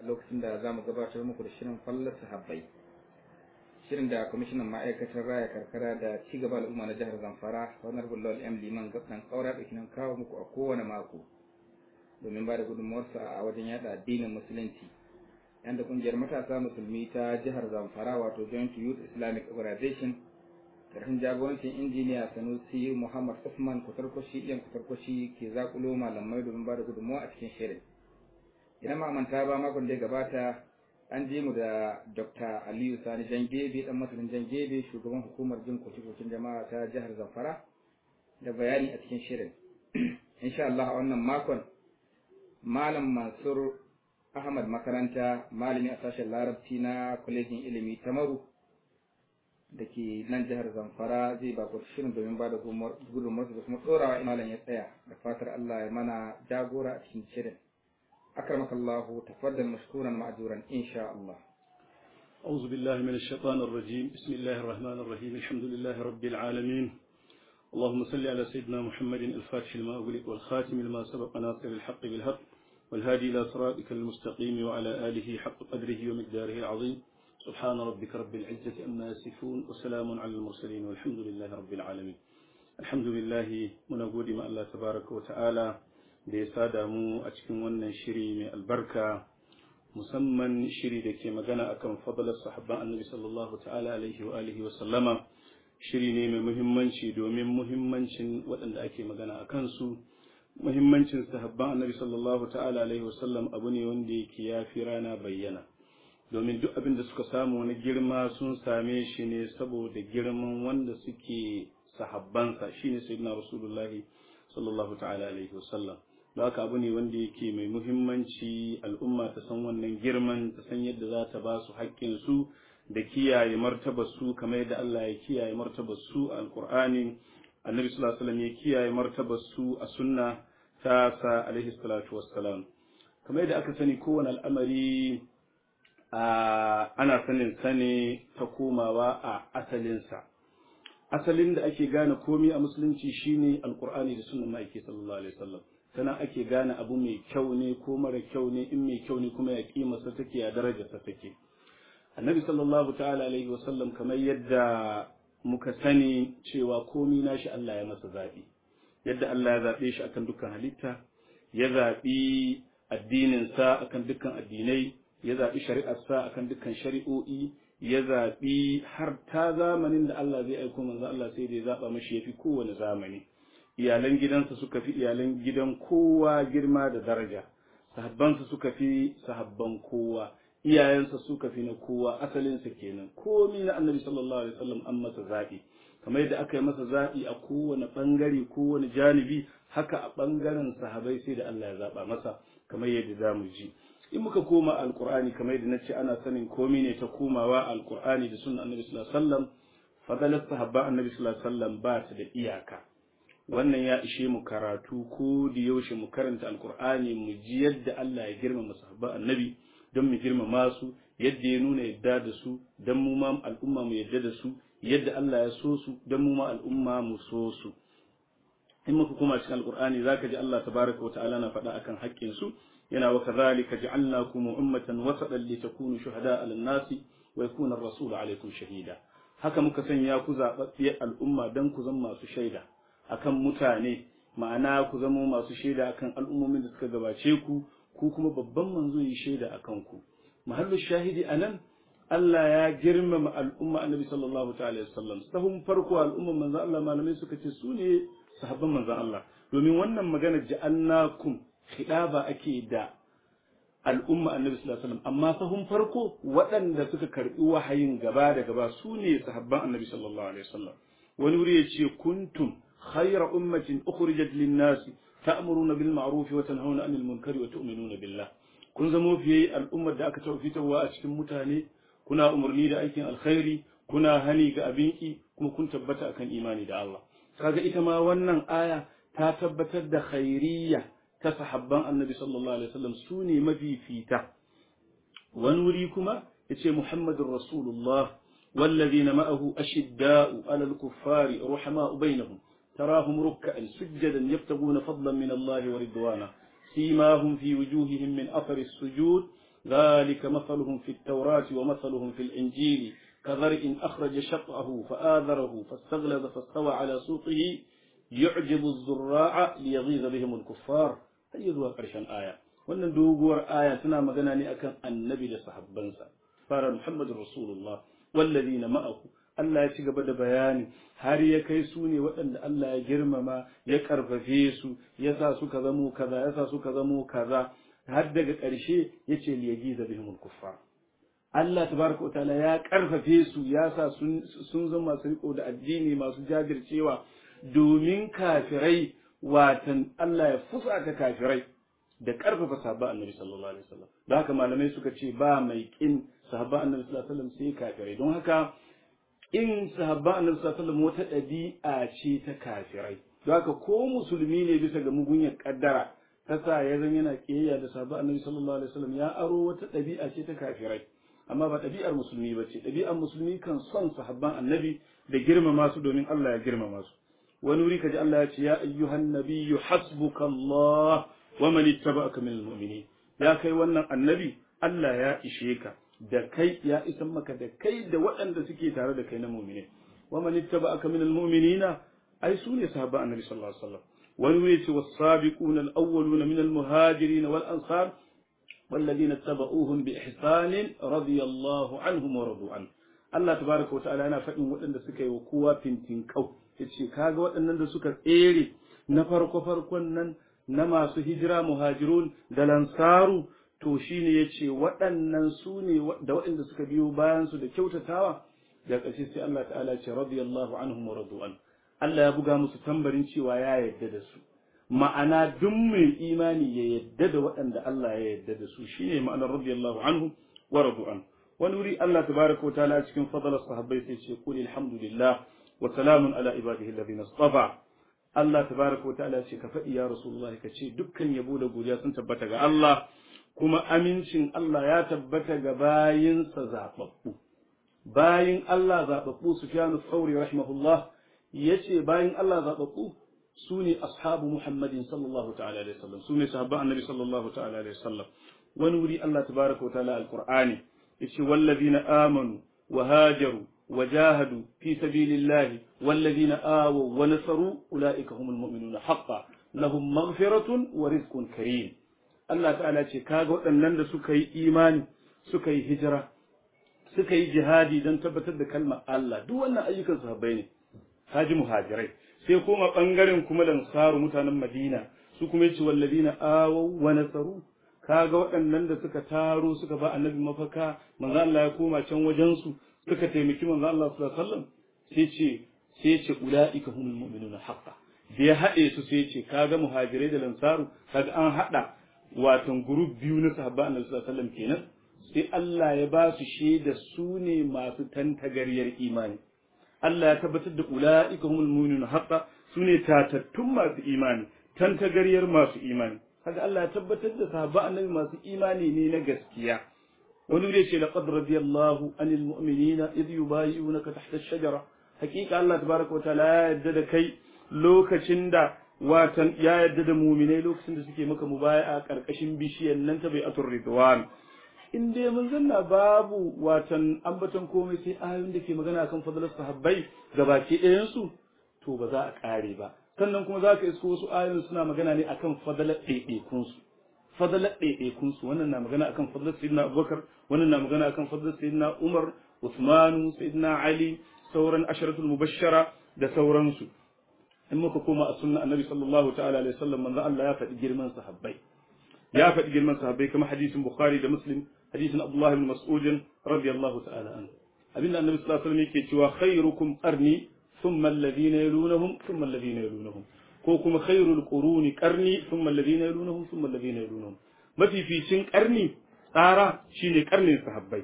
lokacin da za mu gabatar muku da shirin fallar sahabbai shirin da kwamishinan ma'aikatar raya karkara da ci gaba al'umma na jihar zamfara honorable lawal m liman gaban kaura da kinan kawo muku a kowane mako domin ba da gudunmuwarsa a wajen yada addinin musulunci yanda kungiyar matasa musulmi ta jihar zamfara wato joint youth islamic organization karfin jagorancin injiniya sanusi muhammad usman kutarkwashi iyan kutarkwashi ke zakulo malamai domin ba da gudunmuwa a cikin shirin idan ma manta ba makon da ya gabata an je mu da dr aliyu sani jangebe dan masanin jangebe shugaban hukumar jin koke-koken jama'a ta jihar zamfara da bayani a cikin shirin insha Allah a wannan makon malam mansur ahmad makaranta malami a sashen larabci na kwalejin ilimi ta maru da ke nan jihar zamfara zai ba shirin domin ba da gudunmarsu da kuma tsorawa malam ya tsaya da fatar Allah ya mana jagora a cikin shirin أكرمك الله تفضل مشكورا مأجورا إن شاء الله أعوذ بالله من الشيطان الرجيم بسم الله الرحمن الرحيم الحمد لله رب العالمين اللهم صل على سيدنا محمد الفاتح لما أغلق والخاتم لما سبق ناصر الحق بالحق والهادي إلى صراطك المستقيم وعلى آله حق قدره ومقداره العظيم سبحان ربك رب العزة أما يصفون وسلام على المرسلين والحمد لله رب العالمين الحمد لله من أقول ما الله تبارك وتعالى da ya sada mu a cikin wannan shiri mai albarka musamman shiri da ke magana akan fadalar sahabban annabi sallallahu ta'ala alaihi wa alihi wa sallama shiri ne mai muhimmanci domin muhimmancin waɗanda ake magana a kansu muhimmancin sahabban annabi sallallahu ta'ala alaihi wa sallam abu ne wanda yake ya fi rana bayyana domin duk abin da suka samu wani girma sun same shi ne saboda girman wanda suke sahabbansa shine sayyidina rasulullahi sallallahu ta'ala alaihi wa sallam da haka abu ne wanda yake mai muhimmanci al'umma ta san wannan girman ta san yadda za ta ba su haƙƙinsu da kiyaye martabar su kamar yadda Allah ya kiyaye martabar su a alƙur'ani annabi sallallahu alaihi wasallam ya kiyaye martabar su a sunna ta sa alaihi salatu wassalam kamar yadda aka sani kowane al'amari ana sanin sane ta komawa a asalinsa asalin da ake gane komi a musulunci shine alƙur'ani da sunnan ma'aiki sallallahu alaihi wasallam sannan ake gane abu mai kyau ne ko mara kyau ne in mai kyau ne kuma ya kimarsa take ya darajarsa take annabi sallallahu ta'ala alaihi wasallam kamar yadda muka sani cewa komi nashi Allah ya masa zaɓi yadda Allah ya zaɓe shi akan dukkan halitta ya zaɓi addininsa akan dukkan addinai ya zaɓi shari'arsa akan dukkan shari'o'i ya zaɓi har ta zamanin da Allah zai aiko manzo Allah sai da ya zaɓa mashi yafi kowane zamani iyalan gidansa suka fi iyalan gidan kowa girma da daraja sahabbansa suka fi sahabban kowa iyayensa suka fi na kowa asalinsa kenan komi na annabi sallallahu alaihi wasallam an masa zaɓi kamar yadda aka yi masa zaɓi a kowane ɓangare kowane janibi haka a ɓangaren sahabai sai da Allah ya zaɓa masa kamar yadda za mu ji in muka koma alqur'ani kamar yadda nace ana sanin komi ne ta komawa alqur'ani da sunnan annabi sallallahu alaihi wasallam fadalar sahabban annabi sallallahu alaihi wasallam ba ta da iyaka wannan ya ishe mu karatu ko da yaushe mu karanta alkur'ani mu ji yadda Allah ya girmama sahabban annabi don mu girmama su yadda ya nuna yadda da su don mu ma al'umma mu yadda da su yadda Allah ya so su don mu ma al'umma mu so su in muka koma cikin alkur'ani zaka ji Allah tabaraka wa ta'ala na faɗa akan haƙƙin su yana wa kadhalika ja'alnakum ummatan wasatan litakunu shuhada'a 'alan nasi wa yakuna ar-rasulu 'alaykum shahida haka muka sanya ku zababbiyar al'umma dan ku zama masu shaida akan mutane ma'ana ku zama masu shaida akan al'ummomin da suka gabace ku ku kuma babban manzo yi shaida akan ku mahallu shahidi anan Allah ya girmama al'umma annabi sallallahu ta'ala wasallam sahun farko al'umma manzo Allah malamai suka ce su ne sahabban manzo Allah domin wannan magana ja'annakum khidaba ake da al'umma annabi sallallahu alaihi wasallam amma sahun farko waɗanda suka karbi wahayin gaba da gaba su ne sahabban annabi sallallahu alaihi wasallam wani wuri ya ce kuntum khayra ummatin ukhrijat lin-nas ta'muruna bil ma'ruf wa tanhauna 'anil munkari wa tu'minuna billah kun zamo fiye al'ummar da aka tafi fitarwa a cikin mutane kuna umarni da aikin alkhairi kuna hani ga abinki kuma kun tabbata akan imani da Allah kaga ita ma wannan aya ta tabbatar da khairiyya ta sahabban annabi sallallahu alaihi wasallam su ne mafifita wani wuri kuma yace muhammadur rasulullah والذين معه أشداء على الكفار رحماء بينهم تراهم ركعا سجدا يبتغون فضلا من الله ورضوانا سيماهم في وجوههم من أثر السجود ذلك مثلهم في التوراة ومثلهم في الإنجيل كزرع أخرج شطأه فآذره فاستغلظ فاستوى على سوقه يعجب الزراع ليغيظ بهم الكفار هي ذو قرشان آية wannan doguwar aya tana magana ne akan annabi da sahabbansa fara Muhammadu Rasulullah wallazina ma'ahu Allah ya ci gaba da bayani har ya kai su ne waɗanda Allah ya girmama ya karfafe su ya sa suka zamo kaza ya sa suka zamo kaza har daga ƙarshe ya ce liyagiza bihimul kuffar Allah tabaraka wa ta'ala ya karfafe su ya sa sun zama masu riko da addini masu jajircewa domin kafirai watan Allah ya fusata kafirai da karfafa sahabba annabi sallallahu alaihi wasallam da haka malamai suka ce ba mai kin sahabba annabi sallallahu alaihi wasallam sai kafirai don haka in sahabba annabi sallallahu alaihi wasallam wata ɗabi'a ce ta kafirai don haka ko musulmi ne bisa ga mugunyar kaddara ta sa ya zan yana kiyayya da sahabba annabi sallallahu alaihi wasallam ya aro wata ɗabi'a ce ta kafirai amma ba ɗabi'ar musulmi ba ce ɗabi'ar musulmi kan son sahabban annabi da girmama su domin Allah ya girmama su wani wuri kaji Allah ya ce ya ayyuhan nabiyyu hasbuka Allah wa man ittaba'aka minal mu'minin ya kai wannan annabi Allah ya ishe ka da kai ya isan maka da kai da waɗanda suke tare da kai na mu'mini wa man ittaba'aka minal mu'minina ai su ne sahabban annabi sallallahu alaihi wasallam wani wuri ce was-sabiquna al-awwaluna minal muhajirin wal ansar والذين اتبعوهم بإحسان رضي الله عنهم ورضوا عنه Allah tabaraka wa ta'ala yana faɗin waɗanda suka yi wa kowa fintin kau yace kaga waɗannan da suka tsere na farko farkon nan na masu hijira muhajirun da lansaru to shine yace waɗannan su ne da waɗanda suka biyo bayan su da kyautatawa da ƙarshe sai Allah ta'ala ce radiyallahu anhum wa radu an Allah ya buga musu tambarin cewa ya yarda da su ma'ana duk mai imani ya yadda da waɗanda Allah ya yadda da su shine ma'anar radiyallahu anhu wa radu an wani wuri Allah tabaraka wa ta'ala cikin fadalar sahabbai sai ce qul alhamdulillah wa salamun ala ibadihi alladhina istafa Allah tabaraka wa ta'ala ce ka faɗi ya rasulullah ka ce dukkan yabo da godiya sun tabbata ga Allah kuma amincin Allah ya tabbata ga bayinsa zababbu bayin Allah zababbu Sufyan Thawri rahimahullah yace bayin Allah zababbu su ne ashabu Muhammadin sallallahu ta'ala alaihi wasallam su ne sahabban annabi sallallahu ta'ala alaihi wasallam wani wuri Allah tabaraka wa ta'ala alqur'ani yace wallazina amanu wa hajaru wa jahadu fi sabilillahi wallazina awaw wa nasaru ulaika humul mu'minuna haqqan lahum maghfiratun wa rizqun karim Allah ta'ala ce kaga waɗannan da suka yi imani suka yi hijira suka yi jihadi don tabbatar da kalmar Allah duk wannan ayyukan sahabbai ne haji muhajirai sai kuma bangaren kuma lansaru mutanen Madina su kuma yace walladina awaw wa nasaru kaga waɗannan da suka taro suka ba annabi mafaka manzo Allah ya koma can wajen su suka taimaki manzo Allah sallallahu alaihi wasallam sai ce sai ce ulaika humul mu'minuna haqqan da ya haɗe su sai ce kaga muhajirai da lansaru kaga an haɗa watan group biyu na sahabba annabi sallallahu alaihi wasallam kenan sai Allah ya ba su shaida su ne masu tantagariyar imani Allah ya tabbatar da ula'ika humul mu'minuna haqqa sune tatattun masu imani tantagariyar masu imani kaga Allah ya tabbatar da sahabba annabi masu imani ne na gaskiya wani wuri ce laqad radiyallahu anil mu'minina idh yubayyi'unaka tahta ash-shajara hakika Allah tabaraka wa ta'ala ya yarda da kai lokacin da watan ya yarda da mu'minai lokacin da suke maka mubaya'a karkashin bishiyar nan ta bai'atur ridwan in dai mun zanna babu watan ambaton komai sai ayoyin da ke magana akan fadalar sahabbai gabaki ɗayan su to ba za a ƙare ba sannan kuma za ka isko wasu ayoyin suna magana ne akan fadalar ɗaiɗaikun su fadalar ɗaiɗaikun su wannan na magana akan fadalar sayyidina abubakar wannan na magana akan fadalar sayyidina umar usmanu sayyidina ali sauran asharatul mubashshara da sauransu in muka koma a sunna annabi sallallahu ta'ala alaihi wasallam manzo Allah ya faɗi girman sahabbai ya faɗi girman sahabbai kamar hadisin bukhari da muslim hadisin abdullah ibn mas'ud radiyallahu ta'ala anhu abinda annabi sallallahu alaihi wasallam yake cewa khairukum qarni thumma alladhina yalunhum thumma alladhina yalunhum ko kuma khairul quruni qarni thumma alladhina yalunhum thumma alladhina yalunhum mafificin qarni tsara shine qarnin sahabbai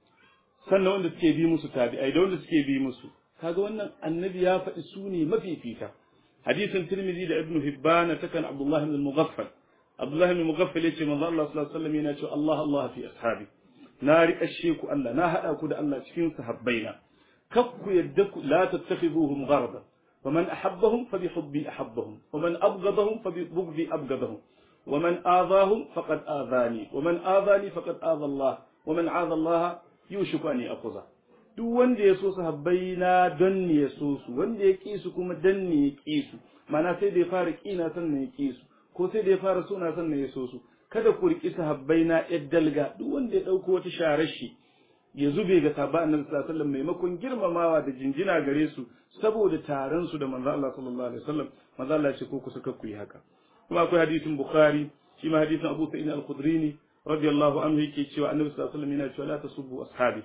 sannan wanda suke bi musu tabi'ai da wanda suke bi musu kaga wannan annabi ya faɗi su ne mafifita hadisin tirmidhi da ibnu hibban takan abdullah ibn al-mughaffal abdullah ibn al-mughaffal yace manzo Allah sallallahu alaihi wasallam yana cewa Allah Allah fi ashabi na riƙashe ku Allah na hada ku da Allah cikin sahabbaina kakku yadda ku la tattakhiduhum gharada faman ahabbahum fa bihubbi ahabbahum waman abghadahum fa bibghdi abghadahum wa man azahum faqad azani wa man azani faqad aza Allah wa man aza Allah yushiku an yaquza duk wanda ya so sahabbai na don ne ya so su wanda ya ƙi su kuma don ne ya ƙi su mana sai da ya fara ƙina sannan ya ƙi su ko sai da ya fara suna sannan ya so su kada ku riƙi sahabbai na ƴar dalga duk wanda ya ɗauko wata sharar shi ya zube ga sahaba annabi sallallahu alaihi wasallam maimakon girmamawa da jinjina gare su saboda taron su da manzo Allah sallallahu alaihi wasallam manzo Allah ce ko ku suka ku yi haka kuma akwai hadisin bukhari shi ma hadisin abu sa'id al-khudri ne radiyallahu anhu yake cewa annabi sallallahu alaihi wasallam yana cewa la tasubbu ashabi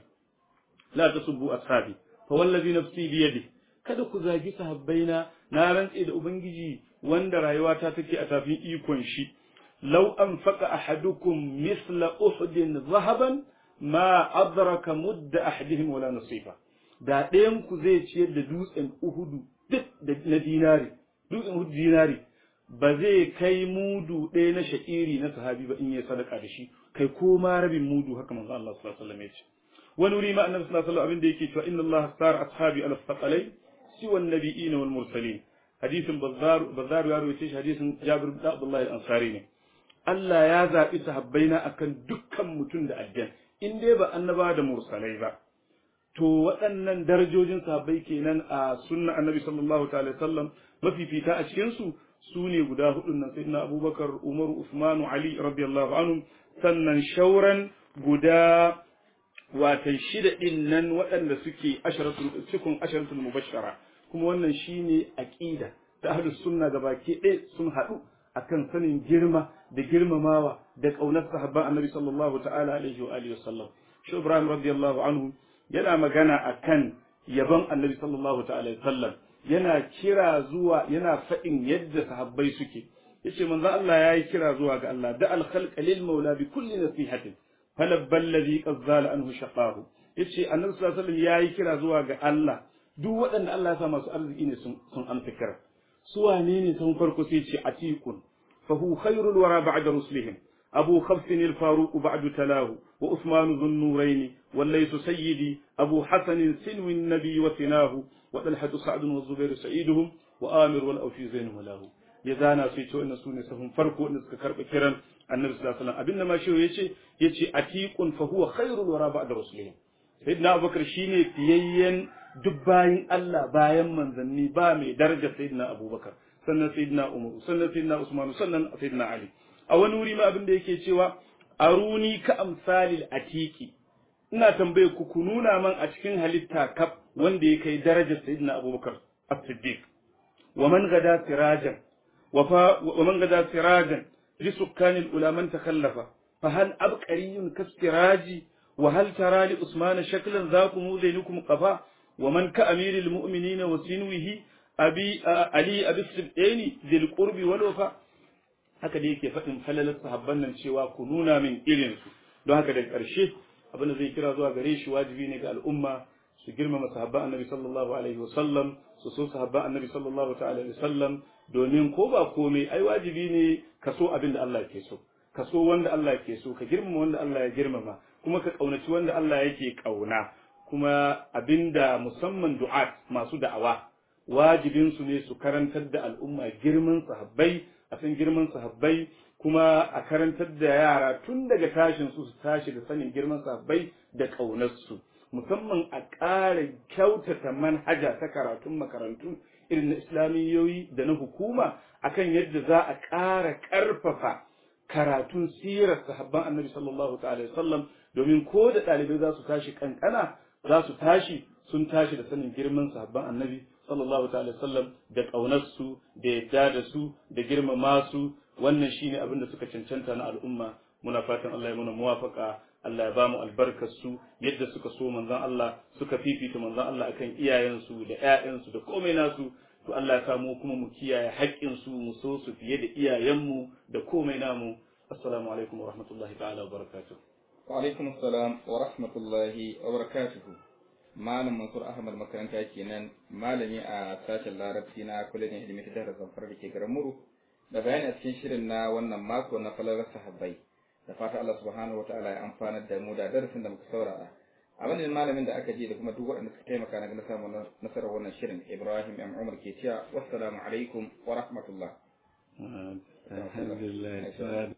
la tasubbu ashabi fa wallazi nafsi bi yadi kada ku zagi sahabbaina na rantse da ubangiji wanda rayuwata take a tafin ikon shi law anfaqa ahadukum misla uhudin zahaban ma adraka mudda ahadihim wala nasifa da ɗayan ku zai ciyar da dutsen uhudu duk na dinari dutsen uhudu dinari ba zai kai mudu ɗaya na sha'iri na sahabi ba in yi sadaka da shi kai ko ma rabin mudu haka manzo Allah sallallahu alaihi wasallam ya ce wani wuri ma annabi sallallahu alaihi wasallam abin da yake cewa inna Allah sar ashabi ala thaqalai siwa an-nabiyyin wal mursalin hadisin bazzar bazzar ya rawaye shi hadisin Jabir bin Abdullah al-Ansari ne Allah ya zabi sahabbaina akan dukkan mutum da aljan in dai ba annaba da mursalai ba to waɗannan darajojin sahabbai kenan a sunna annabi sallallahu ta'ala sallam mafifita a cikin su su ne guda hudun nan sayyidina abubakar umaru usmanu ali radiyallahu anhu sannan shauran guda watan shida din nan waɗanda suke asharatul cikin asharatul mubashshara kuma wannan shine aqida ta ahlus sunna gabaki ɗaya sun haɗu akan sanin girma da girmamawa da ƙaunar sahabban annabi sallallahu ta'ala alaihi wa alihi wasallam shi ibrahim radiyallahu anhu yana magana akan yabon annabi sallallahu ta'ala alaihi wasallam yana kira zuwa yana faɗin yadda sahabbai suke yace manzo Allah yayi kira zuwa ga Allah da al khalqa lil maula bi kulli nasihatin falabba alladhi qad zala anhu shaqahu yace annabi sallallahu alaihi wasallam yayi kira zuwa ga Allah duk waɗanda Allah ya sa masu arziki ne sun sun amsa kira su wane ne sun farko sai ce atiqun fa hu khairul wara ba'da rusulihim أبو خبث الفاروق بعد تلاه وعثمان ذو النورين والليث سيدي أبو حسن سنو النبي وثناه وطلحة سعد والزبير سعيدهم وآمر والأوفي زين ولاه يزانا سيتو إن سوني سهم فرقوا إن سكرب كرم النبي صلى الله عليه وسلم أبن ما شو يشي يشي أتيق فهو خير الورى بعد رسولهم سيدنا أبو بكر شيني فيين دباين الله باين من ذني بامي درجة سيدنا أبو بكر سنة سيدنا عمر سنة سيدنا عثمان سنة سيدنا علي a wani wuri ma abin da yake cewa aruni ka amsalil atiki ina tambaye ku ku nuna man a cikin halitta kaf wanda ya kai darajar sayyidina abubakar as-siddiq wa man gada sirajan wa fa wa man gada sirajan li sukkani al-ulama takhallafa fa hal abqariyun kasiraji wa hal tara li usman shaklan zakum zainukum qafa wa man ka amiril mu'minina wa sinwihi abi ali abi sibdani dhil qurbi wal wafa haka da yake faɗin falalar sahabban nan cewa ku nuna min irin su don haka daga ƙarshe abin da zai kira zuwa gare shi wajibi ne ga al'umma su girmama sahabban annabi sallallahu alaihi wa sallam su so sahabban annabi sallallahu ta'ala alaihi wa sallam domin ko ba komai ai wajibi ne ka so abin da Allah ke so ka so wanda Allah ke so ka girmama wanda Allah ya girmama kuma ka kaunaci wanda Allah yake kauna kuma abinda musamman du'at masu da'awa wajibin su ne su karantar da al'umma girman sahabbai a san girman sahabbai kuma a karantar da yara tun daga tashin su su tashi da sanin girman sahabbai da ƙaunarsu musamman a ƙara kyautata manhaja ta karatun makarantu irin na islamiyoyi da na hukuma akan yadda za a ƙara ƙarfafa karatun sirar sahabban annabi sallallahu ta'ala sallam domin ko da ɗalibai za su tashi kankana za su tashi sun tashi da sanin girman sahabban annabi sallallahu ta'ala sallam da ƙaunarsu da yadda da su da girmama su wannan shine abin da suka cancanta na al'umma muna fatan Allah ya muna muwafaka Allah ya ba mu albarkar su yadda suka so manzon Allah suka fifita manzon Allah akan iyayensu da ƴaƴansu da komai nasu to Allah ya samu kuma mu kiyaye haƙƙin su mu so su fiye da iyayenmu da komai namu assalamu alaikum wa rahmatullahi ta'ala wa barakatuh wa alaikum assalam wa rahmatullahi wa barakatuh malam mansur ahmad makaranta kenan malami a sashen larabci na kwalejin ilimi ta jihar zamfara da ke garin muru da bayani a cikin shirin na wannan mako na falalar sahabbai da fata Allah subhanahu wataala ya amfanar da mu da darasin da muka saurara a wannan malamin da aka ji da kuma duk waɗanda suka taimaka na samun nasarar wannan shirin Ibrahim M Umar ke cewa wassalamu alaikum wa rahmatullah alhamdulillah